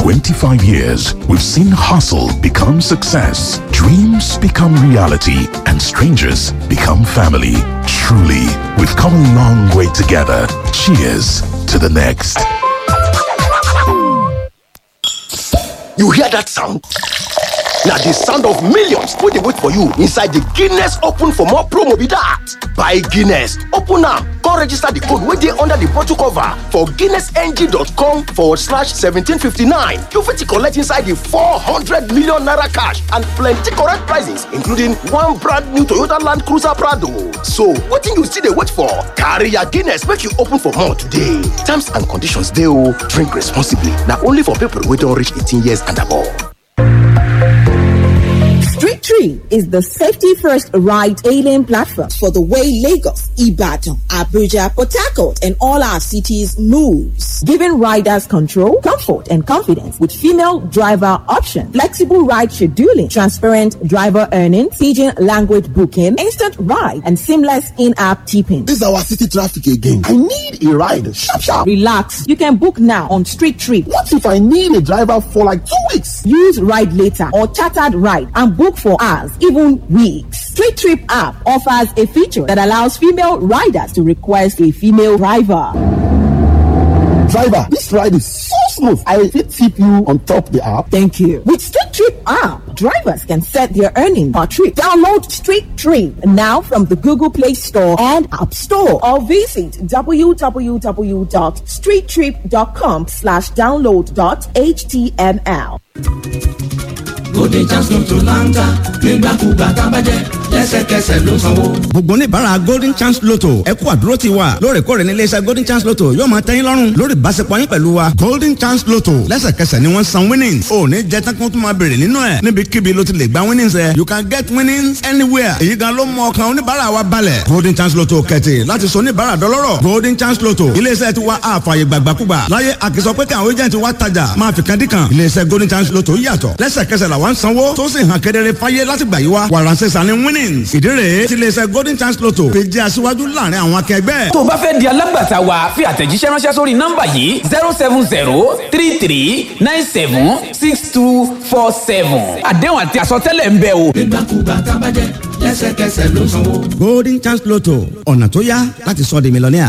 25 years, we've seen hustle become success, dreams become reality, and strangers become family. Truly, we've come a long way together. Cheers to the next. You hear that sound? Now the sound of millions wey dey wait for you inside the Guinness Open for more promo be that. Buy Guinness, open am, come register the code wey dey under the bottle cover for guinnessng.com forward slash 1759. You fit collect inside the 400 million naira cash and plenty correct prizes including one brand new Toyota Land Cruiser Prado. So wetin you still dey wait for? Carry your Guinness make you open for more today. Terms and conditions dey o. Drink responsibly. Na only for people wey don reach 18 years and above. Street Tree is the safety first ride hailing platform for the way Lagos, Ibadan, Abuja, Port Harcourt, and all our cities moves, giving riders control, comfort, and confidence with female driver option, flexible ride scheduling, transparent driver earnings, pidgin language booking, instant ride, and seamless in-app tipping. This is our city traffic again. I need a ride. Sharp, sharp. Relax. You can book now on Street Tree. What if I need a driver for like two weeks? Use Ride Later or Chartered Ride and book for hours, even weeks. Street Trip app offers a feature that allows female riders to request a female driver. Driver, this ride is so smooth. I fit tip you on top the app. Thank you. With Street Trip app, drivers can set their earning per trip. Download Street Trip now from the Google Play Store and App Store or visit www.streettrip.com slash download dot html. Golden chance lotto láńtà nígbàkúgbà tá a bá jẹ lẹ́sẹ̀kẹsẹ̀ ló sanwó. gbogbo oníbàárà golden chance lotto ẹ kú àdúró ti wa lóòrèkóòrè ní iléeṣẹ́ golden chance lotto yóò máa tẹ́yìn lọ́rùn lórí ìbáṣepọ̀ yín pẹ̀lú wa golden chance lotto lẹ́sẹ̀kẹsẹ̀ ni wọ́n san winnings ò ní jẹ́ tán kó tún máa béèrè nínú ẹ̀ níbikíbi ló ti lè gba winnings ẹ̀ you can get winnings anywhere èyí gan ló mú ọkàn oníbàárà wa balẹ̀ golden chance lotto kẹ̀tì láti sọ oníbàárà dọlọ́rọ̀ golden chance lotto iléeṣẹ́ ti wa àfààyè gbàgbàkúgbà láyé àkìsọ pé káwọn agent wa tajà máa fi kan dí kan iléeṣẹ́ golden chance lotto yàtọ̀ lẹ́sẹ̀kẹsẹ̀ làwọn ń sanwó tó sì hàn kedere fáyé láti gbà yí wa wàránṣẹ́ sani winnings ìdí rèé ti iléeṣẹ́ golden chance lotto fi jẹ́ aṣíwájú láàrin àwọn akẹgbẹ́. tó o bá fẹ́ di alágbàtà wa fi àtẹ̀jíṣẹ́ ránṣẹ́ sórí nọ́mbà yìí zero seven zero three three nine seven six two four seven àdéhùn àti àsọtẹ́lẹ̀ ń bẹ o. nígbàkúgbà tá a bá jẹ lẹ́sẹ̀kẹsẹ̀ ló sanwó. golden chance lotto ọ̀nà tó yá láti sọ di mílíọ̀nìà.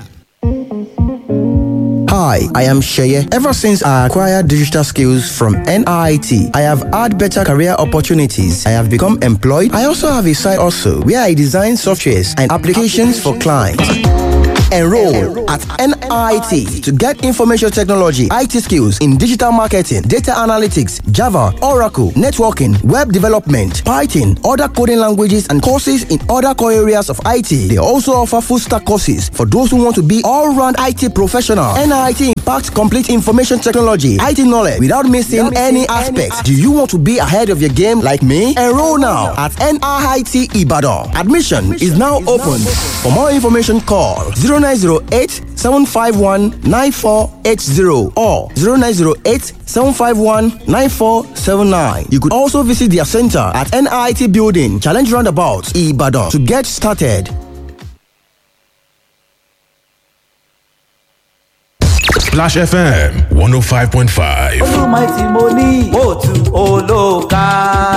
Hi, I am Sheye. Ever since I acquired digital skills from NIT, I have had better career opportunities. I have become employed. I also have a side also where I design softwares and applications for clients. Enroll at NIT to get information technology, IT skills in digital marketing, data analytics, Java, Oracle, networking, web development, Python, other coding languages, and courses in other core areas of IT. They also offer full stack courses for those who want to be all round IT professional. NIT impacts complete information technology, IT knowledge without missing any aspects. Do you want to be ahead of your game like me? Enroll now at NIT Ibadan. Admission is now open. For more information, call 0908 751 9480 or 0908 751 9479. You could also visit their center at NIT Building, Challenge Roundabout, Ibadan to get started. Splash FM 105.5. olùmọ̀tì mo ní òtù olóòka.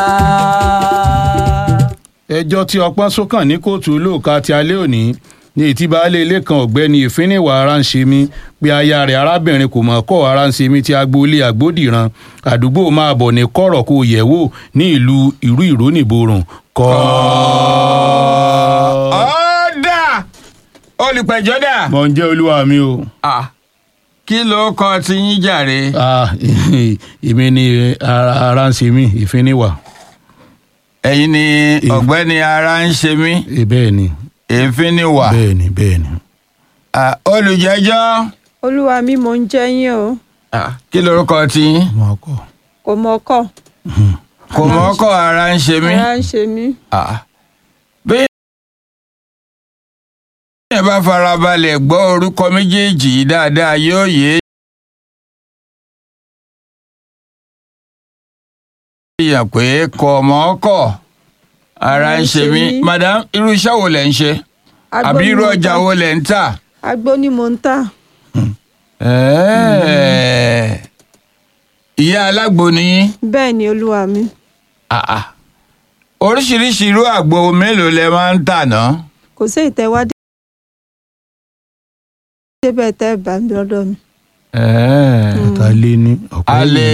ẹjọ́ tí ọpọ́n sókàn ní kóòtù olóòka ti alẹ́ òní ní ètí baálé ilé kan ọ̀gbẹ́ni ìfínníwá ara ń ṣe mí pé aya rẹ̀ arábìnrin kò mọ̀ kọ́ ara ń ṣe mí ti agboolé àgbódìran àdúgbò máa bọ̀ ní kọ̀rọ̀ kó yẹ̀ wò ní ìlú ìrú ìrónìborùn kọ́. ọ̀dà olùpẹ̀jọ́ dà. mọ̀ ń jẹ́ olúwa mi o. kí ló kọ ti yín jàre. èmi ni ara ara ń ṣe mí ìfínníwá. ẹ̀yin ni ọ̀gbẹ́ni ara ń ṣe mí. bẹ́ẹ̀ ni. èéfín ni wà. bẹ́ẹ̀ ni bẹ́ẹ̀ ni. olùjẹ́jọ́. olúwa mi mò ń jẹ yín o kí lorúkọ ti yín. kò mọ ọkọ kò mọ́kọ́ ara ń ṣe mí. ara ń ṣe mí. bí ẹ bá farabalẹ̀ gbọ́ orúkọ méjèèjì yìí dáadáa yóò yé èèyàn pé kò mọ́kọ́ ara ń ṣe mí. madam irú iṣẹ́ wo lẹ̀ ń ṣe Agbó àbí ni irú mo ọjà ta. wo lẹ̀ ń tà. agbó ni mò ń tà Ẹ́ẹ̀. ìyá alágbo ni yín bẹ́ẹ̀ ni olúwa mi Ah, ah. oríṣiríṣi irú àgbo mélòó lẹ máa ń tà náà. kò sí ìtẹ́wádé débẹ̀ tẹ́ bá mi lọ́dọ̀ mi. ta lé ní ọ̀pọ̀ alẹ́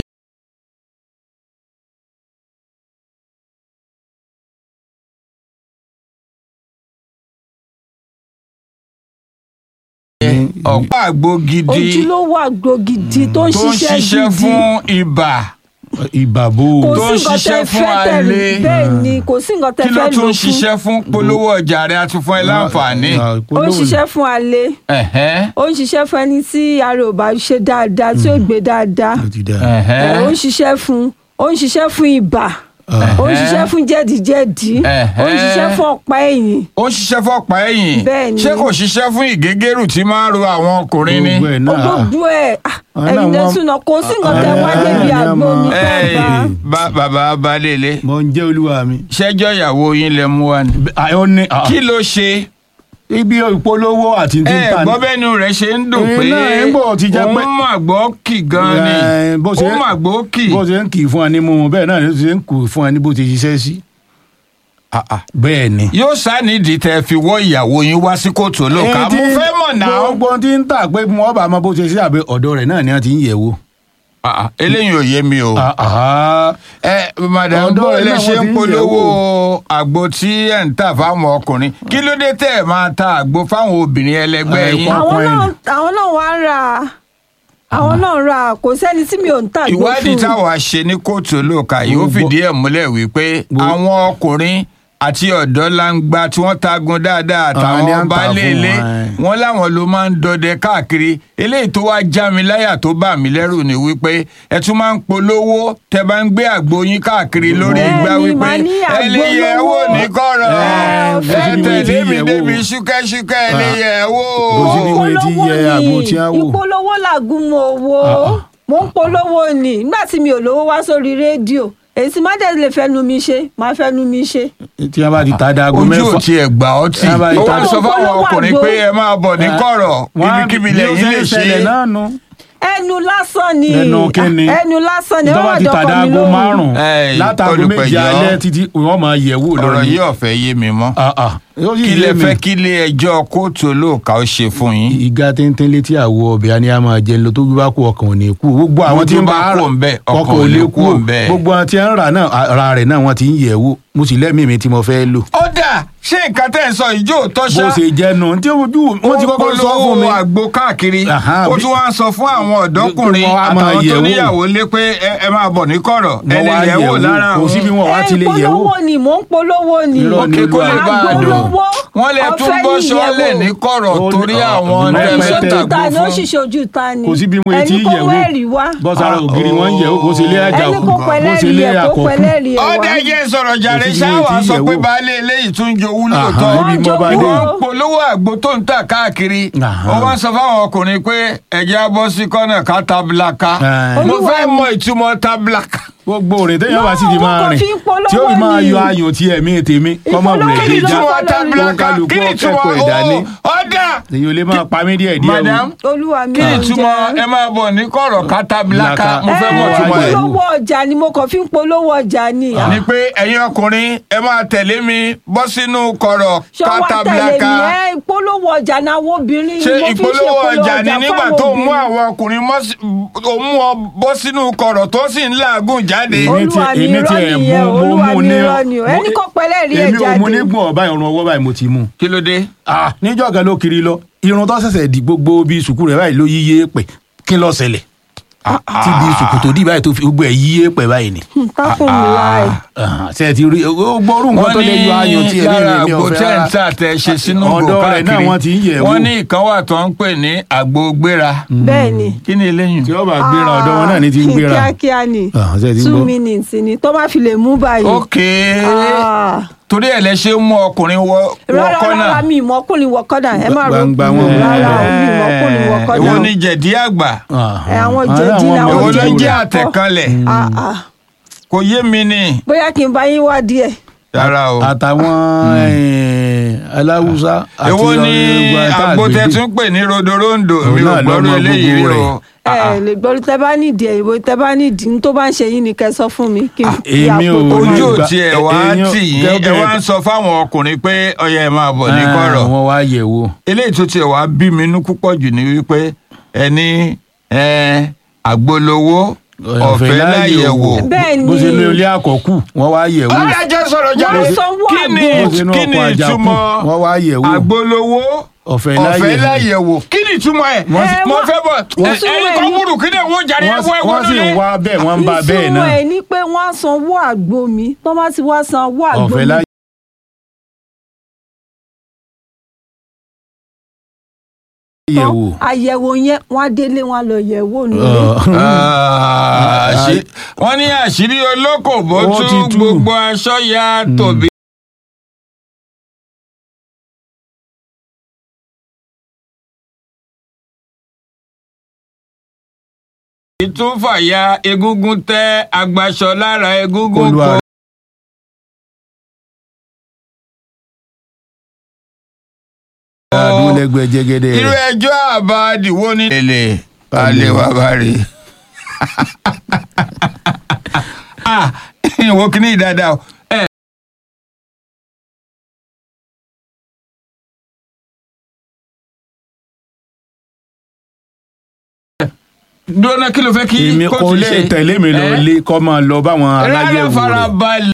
ọ̀pọ̀ àgbo gidi ojúlówó àgbo gidi tó ń tó ń ṣiṣẹ́ ṣiṣẹ́ gidi fún ibà ìbàbò kò tó ń sí nǹkan ṣiṣẹ́ tẹ́ fún fẹ́ tẹ́ alẹ́. bẹ́ẹ̀ ni kò sí nǹkan tẹ́ kí ló fẹ́ tún lò ń fún ṣiṣẹ́ fún polówó ọjà rẹ àti fún ẹ láǹfààní. ó ń ṣiṣẹ́ fún alẹ́ Ẹ̀hẹ́n. ó ń ṣiṣẹ́ fún ẹni tí ara ò bá ṣe dáadáa tí ó gbé dáadáa Ẹ̀hẹ́n. Ẹ̀, ó ń ṣiṣẹ́ fún ó ń ṣiṣẹ́ fún ibà ó ń ṣiṣẹ́ fún jẹ̀díjẹ̀dí ó ń ṣiṣẹ́ fún ọ̀pá ẹ̀yìn ó ń ṣiṣẹ́ fọ́pá ẹ̀yìn Bẹ́ẹ̀ ni. ṣé kò ṣiṣẹ́ fún ìgégérù tí máa ń ro àwọn ọkùnrin ni. gbogbo ẹ̀ ah, Àwọn ẹ̀yin náà lẹ́sùn náà kò sí nǹkan tẹ́ wá débi àgbo mi tẹ́ bá. Ẹ́ẹ̀, bá- bàbá balẹ̀lẹ̀. mo ń jẹ́ olúwa mi. ṣẹ́jọ́ ìyàwó yín lẹ mú wa ni. kí ló ṣe. ibi ìpolówó àti tí ń ẹ ta gbọ́ bẹ́nu rẹ̀ ṣe ń dùn Eh, pé náà, ń bọ̀ ti jẹ́ pé- òun mà gbọ́ kì gan ni Eh, bó ṣe ó mà gbọ́ kì. bó ṣe ń kì í fún wa ní mímu bẹ́ẹ̀ náà ló ṣe ń kù fún wa ní bó ti ṣiṣẹ́ sí. bẹ́ẹ̀ ni. yóò sánídìí tẹ fi wọ́ ìyàwó yín wá sí kóòtù olóòka Ẹni tí mo fẹ́ mọ̀ náà. gbogbo ohun tí ń tà pé wọ́n bá mọ bó ṣe ṣe àbẹ ọ̀dọ̀ rẹ̀ náà ni wọ́n ti ń yẹ̀ wò. eléyìí ò yé mi o. ẹ madam Ọ̀dọ̀ bó rẹ̀ lè náà ṣe wọ́n ń ti ń polówó àgbo tí ẹ̀ ń tà fáwọn ọkùnrin kí ló dé tẹ̀ ẹ̀ máa ta àgbo fáwọn obìnrin ẹlẹgbẹ́ yín. àwọn náà àwọn náà wá ń ra àwọn náà ń ra kò sẹ́ni tí mi ò ń tàgbó fún ìwádìí táwa ṣe ní kóòtù olóòka yìí ó fìdí ẹ̀ múlẹ̀ wípé àwọn ọkùnrin àti ọ̀dọ́ langba tí wọ́n tagun dáadáa Àwọn ni à àtàwọn ń tà baálé fún ilé wọn, ẹ̀. wọn láwọn ló máa ń dọdẹ káàkiri eléyìí tó wá já mi láyà tó bà mí lẹ́rù ni wípé ẹ tún máa ń polówó tẹ bá ń gbé àgbo yín káàkiri lórí Bẹ́ẹ̀ni, igbá wípé màá ní ẹ lè àgbo yẹ̀ wò lówó. ní kọ̀rọ̀ Ẹ, ẹ bó ti ní wọ́n ti tẹ̀lé mi yẹ̀ wò. débi ṣúkẹ́ṣúkẹ́ ẹ lè yẹ̀ wò. bó ti ní wọ́n ti yẹ àgbo tí a wò. ìpolówó làgùn mo wo mo ń polówó ni nígbà tí mi ò lówó wá sórí rédíò èyí tí má dẹ̀ lè fẹ́nu mi ṣe má fẹ́nu mi ṣe. tí wọ́n bá ti ta dago mẹ́fà. ojú ò tiẹ̀ gbà ọ́ tì Tí wọ́n bá ti ó ta wá sọ fáwọn ọkùnrin pé ẹ máa bọ̀ ní kọ̀rọ̀ ibikíbi lẹ́yìn lè ṣe é. náà nu. ẹnu lásán ni ẹnu kíni ẹnu lásán ni tó wọ́n bá wà ti ta dọ́kọ̀ mi dago lóhùn. márùn-ún Ẹ, látago méje olùpẹ̀jọ́. alẹ́ títí wọ́n máa yẹ̀ wò ọ̀rọ̀ lọ́rọ̀ yìí ọ̀fẹ́ yé mi mọ́. yóò sì kí lẹ yé mi. fẹ́ kí ilé ẹjọ́ kóòtù olóòka ó ṣe fún yín. ìga téńté létí àwọ ọbẹ̀ á ní a máa jẹun lọ tó bí bá kú ọkàn ò ní kú gbogbo àwọn tí ń bá kú ń bẹ ọkàn ò lè kú ń bẹ. gbogbo àwọn tí ń rà náà ara rẹ̀ náà wọ́n ti ń yẹ̀ wò mo sì lẹ́mìí mi tí mo fẹ́ lò. ó dà ṣé nǹkan tẹ́ ẹ̀ sọ ìjó tọ́ṣá. bó ṣe jẹnu tí ojú wọn ti kọ́kọ́ sọ fún mi. ó àgbo káàkiri Aha, ó bí- tún wá ń sọ fún àwọn ọ̀dọ́kùnrin Wọ́n á máa àtàwọn tó yẹ̀ wò. níyàwó lé pé ẹ- ẹ máa bọ̀ ní kọ̀rọ̀ ẹ Wọ́n lè wá yẹ̀ wò yẹ̀ wò. lára Kò sí bí wọn wá ti lè yẹ̀ wò. polówó ni mò ń polówó ni. Irọ́ ni Òkè kó lè bá a dùn. Agbolówó, wọ́n lè tún ọ̀fẹ́ bọ́ ni sọ́lẹ̀ ìyẹ̀wò. ní kọ̀rọ̀ Ó ní- torí ọ̀- àwọn ọ̀dùnmọ́ tẹ́ ẹgbẹ́ fẹ́ tẹ́- tàgbó ta ni ó fún. ṣiṣẹ́ ojú ta ni. kò sí bí wọn ti ẹni kó yẹ̀ wò wẹ́ẹ̀rì wá. bọ́sára ògiri wọn ń yẹ̀ wò kó sì lé àjà ẹni òkú kó kó sì pẹ̀lẹ́rì lé ẹ̀ kó àkọ́kú. pẹ̀lẹ́rì ẹ̀ wá. ọdẹ jẹ́ sọ̀rọ̀ jàre Kò sí bí ṣáwà wọn ti sọ yẹ̀ pé wò. baálé eléyìí tún jowú Aha, lóòótọ́ ibi mo bá dé. wọ́n ń polówó àgbo tó ń tà káàkiri Aha. ó wá ń sọ fáwọn ọkùnrin pé ẹ̀jẹ̀ á bọ́ sí kọ́nà ká tablaka Ẹ̀. mo Olúwa fẹ́ mi. mọ ìtumọ̀ tablaka. gbogbo òrìn téèyàn bá sì ti No, máa wọn kàn rìn fi ń polówó tí ó fi máa ni. yọ ayùn tí ẹ̀mí tèmi kọ́mọ Ìpolówó wùrẹ̀ ni dé já lọ́wọ́ ìtumọ̀ tablaka kálukú kí ni ìtumọ̀ ọ̀kẹ́kọ̀ọ́ ìdání. o ọ̀dà èyí ò lè máa pa mí díẹ̀ díẹ̀ madam olúwa mi kí ni ò ìtumọ̀ jẹ́. ẹ máa bọ̀ ní kọ̀rọ̀ ká tablaka mo fẹ́ mọ̀ ẹ ìtumọ̀ ẹ̀. polówó ọjà ni mo kàn fi ń polówó ọjà ni. ni pé ẹ̀yin ọkùnrin ẹ máa tẹ̀lé mi bọ́ sínú kọ̀rọ̀ ká ṣọwọ́ tẹ̀lé tablaka. mi ẹ ìpolówó ọjà náà àwọn obìnrin ṣe ni mo fi ń ṣe ìpolówó ọjà ni nígbà fáwọn tó mú obìnrin. àwọn ọkùnrin mọ́ sí- ó mú ọ bọ́ sínú kọ̀rọ̀ tó sì ń làágùn jáde. Èmi ti- olúwa mi èmi ti irọ́ ẹ̀ nìyẹn mú- mo olúwa mú mi ní- irọ́ ni o ẹni kò pẹ́lẹ́ rí ẹ̀ èmi ò mú jáde. nígbọ̀n ọba ìrùn ọwọ́ báyìí mo ti mú. kí ló dé. Ah, níjọ́ kan ló kiri lọ irun tó ṣẹ̀ṣẹ̀ di gbogbo bíi sùkú rẹ̀ báyìí ló yíyé pẹ̀ kí ló ṣẹlẹ̀ tí bíi sùkú tó dì báyìí tó fi gbogbo ẹ̀ yíyé pẹ̀ báyìí ni. tákùn mi láì. Ah, ṣe ti rí ó gbọ́rú nǹkan tó lè yọ ayọ̀ tí ẹ̀rí lára mi ò àgbo fẹ́ tẹ́ ń rárá. tà tẹ́ ṣe sínú Ọ̀dọ̀ gò rẹ̀ náà káàkiri wọ́n ti ń yẹ̀ wò. wọ́n ní ìkan wà tó ń pè ní àgbo gbéra. bẹ́ẹ̀ ni. kí ni eléyìí. tí ó bá gbéra ọ̀dọ̀ wọn náà ní ti ń gbéra. kíákíá ni Ah, ṣe ti ń two gbọ́. minutes ni tó bá fi lè mú báyìí. ok Ah. torí ẹ̀ lẹ ṣe ń mú ọkùnrin wọ wọ rárá kọ́nà rárá mi ìmọ̀kùnrin wọ kọ́dà ẹ má ro Gbangba wọn mú rárá un. mi ìmọ̀kùnrin wọ kọ́dà. èwo ni jẹ̀dí àgbà ẹ àwọn jẹ̀dí àwọn làwọn èwo ló ń jẹ̀dí jẹ́ àkọ́. àtẹ̀kanlẹ̀ Ah, ah. kò yé mi ni bóyá kí n bá yín wá díẹ̀. rárá o. àtàwọn eh, aláwùsá àti èwo ni ọ̀rẹ́ tá a àgbo gbé tẹ dé. tún pè ní rodorondo Òun mi ò náà ló gbọ́dọ̀ mọ eléyìí rí gbogbo o. ẹ lè gbọ́ tẹ bá nídìí ẹ̀ ìwé tẹ bá nídìí ní tó bá ń ṣe yín ni kẹ́ sọ fún mi kí n fi èmi àpò ò tó ní ojú máa- gbà- ò tiẹ̀ wá èèyàn- tì yín ẹ gẹ́gẹ́- wá ń sọ fáwọn ọkùnrin pé ọyẹ ẹ máa bọ̀ ní kọ̀rọ̀ Ah, wọ́n wá yẹ̀ wò. eléyìí tó tiẹ̀ wá bí mi inú púpọ̀ jù ni wípé ẹni ẹ, àgbolowó ọ̀fẹ́ láyẹ̀wò. bẹ́ẹ̀ ni bó ṣe ní ilé àkọ́kù wọ́n wá yẹ̀ wò. ọ̀rẹ́ jẹ́ sọ̀rọ̀ jáde Wọ́n sanwó kí ni àgbo. bó ṣe ní kí ni ọkọ̀ àjàkú ìtumọ̀ wọ́n wá yẹ̀ wò. àgbolowó ọ̀fẹ́ ọ̀fẹ́ láyẹ̀wò. láyẹ̀wò kí ni ìtumọ̀ ẹ̀ Wọ́n sì- mo fẹ́ bọ̀ wọ́n ẹ- sì ẹni wẹ̀ kan ní- wúrù kí ni ìwọ jàre wọ́n ẹ̀fọ́ sì- ẹ̀wọ́ wọ́n sì ń lónìí. wá bẹ́ẹ̀ wọ́n ń ba bẹ́ẹ̀ ìtumọ̀ náà. ẹ̀ ni pé wọ́n á sanwó àgbo mi tó bá ti wá sanwó àgbo ọ̀fẹ́ mi láyẹ̀wò. yẹ̀wò. àyẹ̀wò yẹn wọ́n á délé wọn á lọ yẹ̀wò nù. Ah, àṣí- wọ́n ní àṣírí olókòbó Ó ti tú tú. gbogbo aṣọ ya tòbí. ìtúfàyà egungun tẹ agbaṣọ lára egungun Olúwa kò. àdúgbò lẹ́gbẹ̀ẹ́ jẹ́gẹ́dẹ́ irú rẹ̀. ẹjọ́ àbádìwó ní. èlé alẹ́ wa bá rí i. ah ìwọ kìíní dáadáa o. ẹ dúró kí ló fẹ́ kí èmi kóòtù kò lè ṣe? tẹ̀lé mi lọ Ẹ́? lé kọ́ máa lọ báwọn rárá aláyẹ̀wò rẹ̀. farabalẹ̀.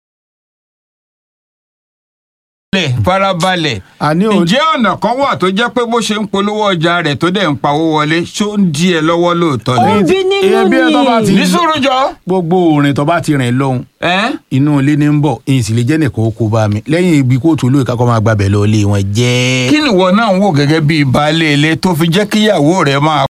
farabalẹ̀ àní ò ǹjẹ́ ọ̀nà kan wà tó jẹ́ pé bó ṣe ń polówó ọjà rẹ̀ tó dẹ̀ ń pawó wọlé ṣó ń di ẹ lọ́wọ́ lóòótọ́ ó ni. ń bí nínú ebi ẹ tó bá ti- ní sùúrù jọ. gbogbo òrìn tó bá ti rìn lọ́hùn ẹ́ inú ilé ní ń bọ̀ èyí sì lè jẹ́ nìkan ó kó bá mi lẹ́yìn ibi kóòtù olóyè kakọ́ máa gbàbẹ̀ lọ ilé wọn jẹ́. kí ni ìwọ náà ń wò gẹ́gẹ́ bíi baálé ilé tó fi jẹ́ kíyàwó rẹ̀ máa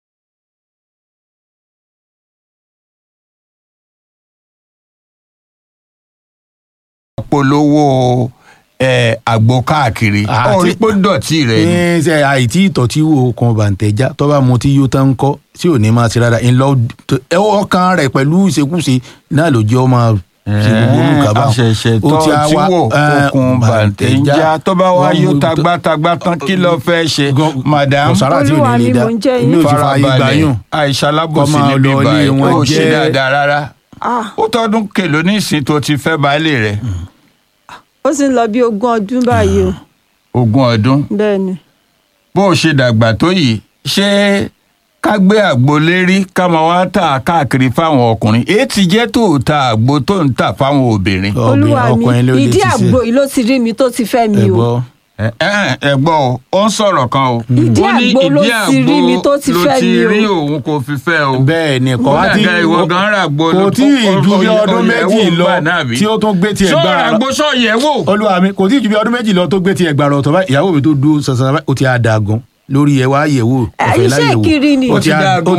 polówó ẹ, àgbo káàkiri Àti- orí pé dọ̀tí rẹ̀ ni. ní ṣe àìtí ìtọ́tí wo kan bàǹtẹ̀já tó bá mu tí yóò tán kọ́ tí ò ní máa ṣe rárá ńlọ ọkàn rẹ̀ pẹ̀lú ìṣekúṣe náà ló jẹ́ ọmọ ṣe gbogbo orúkọ bá àṣẹ̀ṣẹ̀ tó tí wò okùn bàǹtẹ̀já tó bá wá yóò tagbátagbá tán kí ló fẹ́ ṣe madam kọ̀sára tí ò Olúwa ní mi, lè dá mò ń jẹ́ mi ò yín. ti fa ayé gbà yùn àìsà Kọ́ alábòsí máa níbí lọ ilé báyìí wọn ó ṣe jẹ́- dáadáa rárá Ah, ó tọdún kèló ní ìsìn tó ti fẹ́ baálé rẹ̀ ó sì ń lọ bí ogún ọdún báyìí o ogún ọdún bẹ́ẹ̀ ni. bó o ṣe dàgbà tó yìí ṣé ká gbé àgbo lérí ká máa wá tà káàkiri fáwọn ọkùnrin èyí ti jẹ́ tó o ta àgbo tó ń tà fáwọn obìnrin. olúwa ọkùnrin ló mi lè ìdí ṣiṣẹ́. àgbo yìí ló ti rí mi tó ti fẹ́ mi o. ẹ̀gbọ́ ẹ ẹ ẹ gbọ́ o ó ń sọ̀rọ̀ kan o. Ìdí Ó ní àgbo ló ìdí ti rí mi tó ti ló fẹ́ ti mi o. rí òun kò fi fẹ́ o. bẹ́ẹ̀ ni kò Ó wá tí dàgbà ìwọ gan rà gbó kò tí ì ju bí Oyè- ọdún oyè méjì ẹ̀wò lọ gbà náà bí? tí ó tún gbé tiẹ̀ sọ̀rọ̀ gbára lọ àgbo sọ̀yẹ̀ wò. olúwa mi kò tí ì ju bí ọdún méjì lọ tó gbé tiẹ̀ gbára ọ̀tọ̀ báyìí ìyàwó mi tó dúró sànsàn báyìí ó ti àdàgùn lórí ẹ̀ wá yẹ̀wò Ẹ, ọ̀fẹ́ iṣẹ́ láyẹ̀wò ìkiri ni. ó ti Ó ti àd- dàgùn. ó